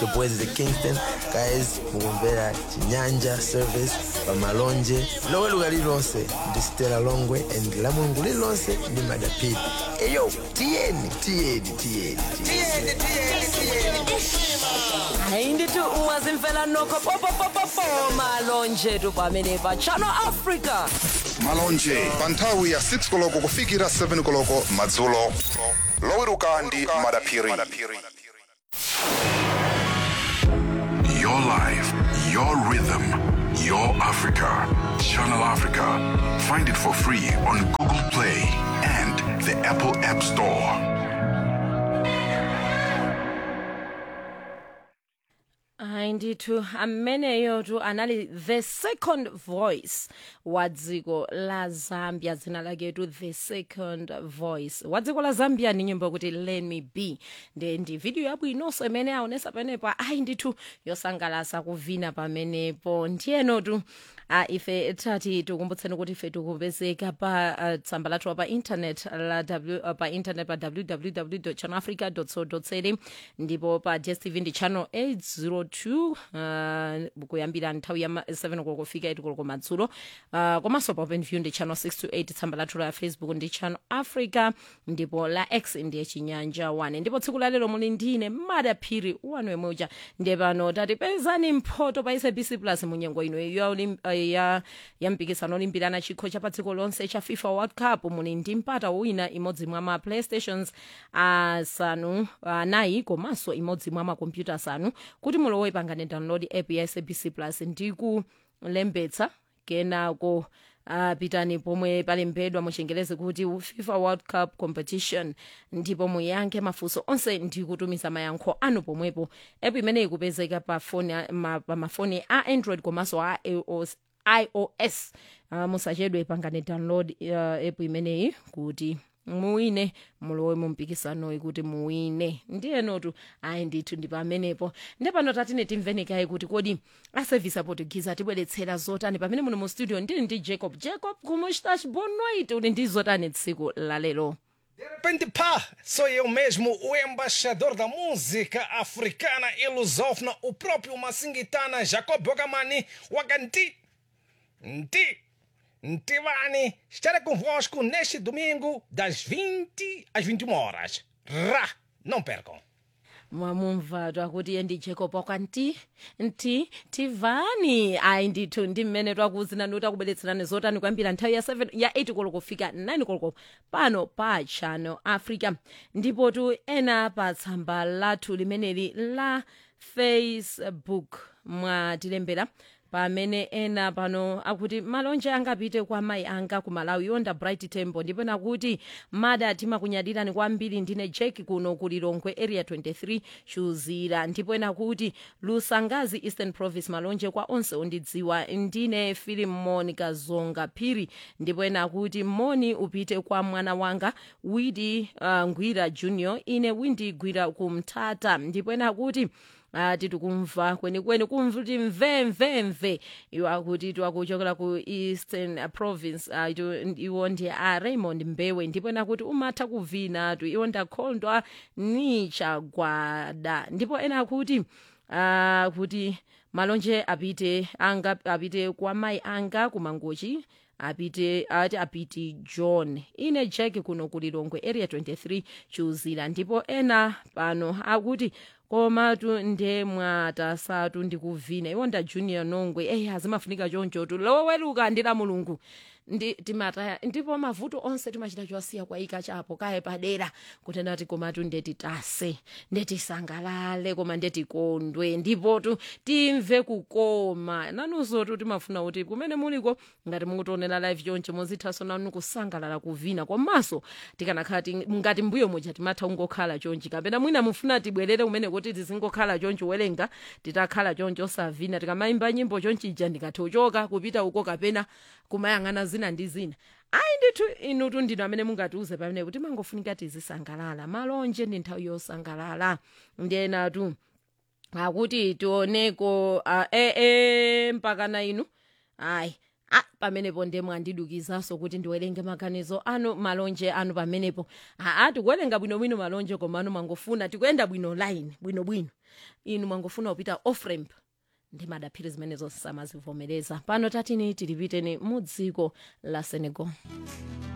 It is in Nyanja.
The boys the Kingston guys mukumvera chinyanja service pamalonje loweruka lililonse ndi stela longwe and la mulungu lililonse ndi madapiri eyo tiyeni tiyeni tiyeni tiyeni hayi ndithi ungazimfela nokho popopopopo malonje tu pamene pa channel africa malonje pa nthawi ya 6 koloko kufikira 7 koloko madzulo loweruka ndi madaphiri Your life, your rhythm, your Africa. Channel Africa. Find it for free on Google Play and the Apple App Store. hayi ndithu ameneyo tu anali the second voice wa dziko la zambia dzina lake tu the second voice wa dziko la zambia ni nyimbo yokuti let me be nde ndi video yabwinonso imene aonesa panepo ayi ndithu yosangalasa kuvina pamenepo ndiyeno tu a ife tati tikumbutseni kuti ife tikupezeka pa uh, tsamba lathu pa internet la w, uh, pa internet pa www channelafrica co za ndipo pa dstv ndi channel 802 uh, kuyambira nthawi ya 7 koloko kufika 8 koloko madzulo uh, komanso pa openview ndi channel 628 tsamba lathu la facebook ndi channel africa ndipo la x ndiye chinyanja 1 ndipo tsiku lalero muli ndine madaphiri wanu wemuja ndiye pano tatipezani mphoto pa sabc plus munyengo ino ya, olim- uh, ya, ya mpikisano olimbirana chikho cha pa dziko lonse cha fifa world cup muli ndi mpata wina imodzi mwa ma playstations asanu anayi komanso imodzi mwa makompyuta asanu kuti mulowe pangane download app ya sabc plus ndi kulembetsa kenako Uh, pitani pomwe palembedwa muchengelezi kuti fifa world cup competition ndipo muyankhe mafunso onse ndi kutumiza mayankho anu pomwepo app imeneyi ikupezeka pa foni a- ma, pa mafoni a android komanso a ios, iOS. Uh, musachedwe pangane download uh, app imeneyi kuti muwine mulowe mumpikisanoyi kuti muwine ndiyenotu ayi ndithu ndi pamenepo ndi pano tatine timvenekayi kuti kodi asevisi aportuguese atibweretsera zotani pamene muno mu studio ndili ndi jacob jacob kumustash bonoit uli ndi zotani tsiku lalero De repente, pá, sou eu mesmo, o embaixador da música africana e lusófona, o próprio Massingitana Jacob Bogamani Waganti. Nti, Ntivani, estarei convosco neste domingo das 20 às 21 horas. Rá, não percam. mwamumva twakuti iye ndi jacob wakwanti nti tivani ayi ndithu ndi mmene twakuuzinani kuti akubweretserani zotani kuyambira nthawi ya 7 ya 8 koloko kufika 9 koloko pano pa channel africa ndipo tu ena pa tsamba lathu limeneli la facebook mwatilembera pamene ena pano akuti malonje angapite kwa mayi anga ku malawi yonda bright temple ndipo nakuti mada timakunyadirani kwambiri ndine jack kuno ku lilongwe area 23 chuzira ndipo ena kuti lusangazi eastern province malonje kwa onse ondidziwa ndine filimon kazonga phiri ndipo ena kuti moni upite kwa mwana wanga widi uh, ngwira junior ine windi gwira kumtata ndipo ena kuti ati tikumva kwenikweni kumva kuti mvemvemve iwo akuti twakuchokera ku eastern uh, province uh, itu- iwo ndi a raymond mbewe ndipo nakuti umatha kuvina tu iwo ndakhondwa ni chagwada ndipo ena akuti uh, kuti malonje apite anga apite kwa mayi anga kumangochi apite ati apiti john ine jack kuno ku lilongwe area 23 chuzira ndipo ena pano akuti komatu nde mwatasatu ndikuvina iwo nda junior nongwe eyi azimafunika chonchotu loweluka ndi la mulungu ndi timataya ndipo mavuto onse timachita chosiya kwayika chapo kaye padera kutenda kuti komatu ndetitase ndetisangalale koma ndetikondwe ndipotu timve kukoma nanunsotu timafuna kuti kumene muliko ngati mukutionera live choncho muzithaso nanu kusangalala kuvina komanso tikanakhala ti- ngati mbuyo muja timatha kungokhala chonchi kapena mwina mufuna tibwerere kumene kuti tizingokhala chonchi welenga titakhala chonchi osavina tikamayimba nyimbo chonchija ndikathe uchoka kupita uko kapena kumayang'ana zina ndi zina ayi ndithu inutu ndinu amene mungatiuze pamene kuti mangofunika tizisangalala malonje ndi nthawi yosangalala ndiyenatu akuti tioneko uh, e, e, mpakana inu ayi ah, pamenepo nde mwandidukizanso kuti ndiwerenge maganizo anu malonje anu pamenepo aa tikuwerenga bwinobwino malonje koma anu mangofuna tikuyenda bwino line bwinobwino inu mwangofuna kupita off ramp ndi madaphiri zimenezo samazivomereza pano tatini tilipiteni mu dziko la senegal